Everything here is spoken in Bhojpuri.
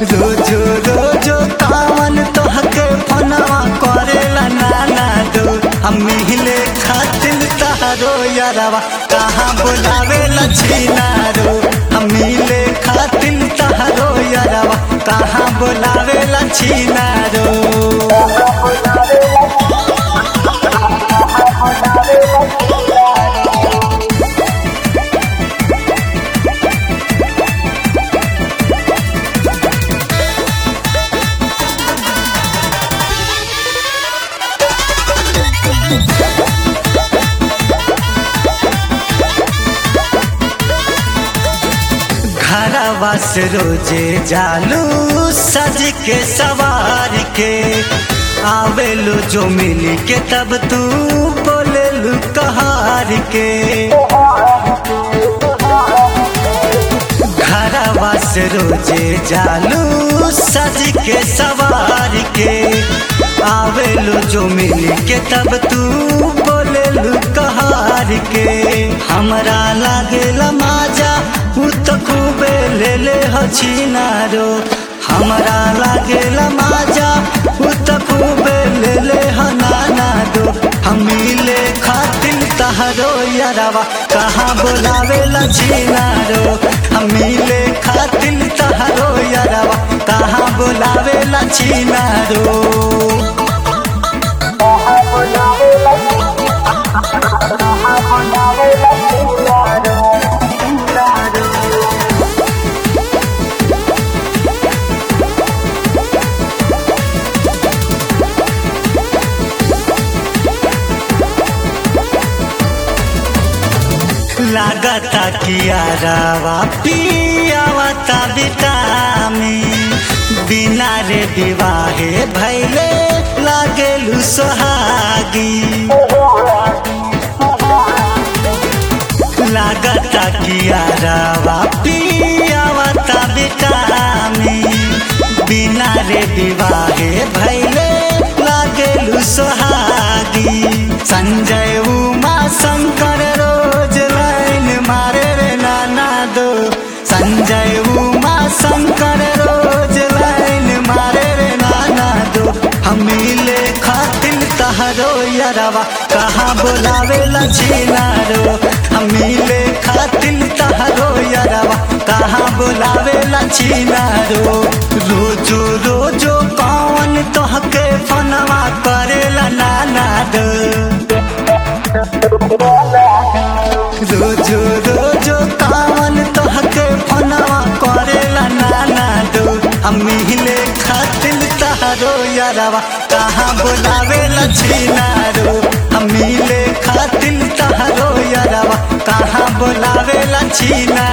रोजो रोजो कावन तोहके फोनवा करेला नाना दो हम मिले खातिर तारो यारवा कहाँ बुलावेला छिनारो हम मिले खातिर तारो यारवा कहाँ बुलावेला छिनारो घरवा से रोजे जालू सज के सवार के आवेलू जो मिली के तब तू बोलेलू कहार के घरवा से रोजे जालू सज के सवार के आवेलू जो मिली के तब तू बोलेलू कहार के हमरा लागेला माजा उ तो खूबे ले ले हछिनारो हमरा लागेला माजा उ तो खूबे ले ले हनाना दो हम मिले खातिर तहरो यारवा कहाँ बोलावेला छिनारो हम मिले खातिर तहरो यारवा कहाँ बोलावेला छिनारो लागता कियारावा पियावा ता विटामिन बिना रे विवाहे भैले लागेलु सोहागी लागता कियारावा पियावा ता विटामिन बिना रे विवाहे भैले लागेलु सोहागी संजय उमा शंकर रोज लाइन मारे रे नाना दो संजय उमा शंकर रोज लाइन मारे रे नाना दो हम मिले खातिर तहरो यरवा कहाँ बोलावेला छिनारो हम मिले खातिर तहरो यरवा कहाँ बोलावेला छिनारो रोजो रोजो कौन तोहके फनवा करेला नाना दो रोजो रोजो कावन तोहके फोनवा करेला नाना दो हम मिले खातिर तहरो यारवा कहाँ बोलावेला छिनारो हम मिले खातिर तहरो यारवा कहाँ बोलावेला छिना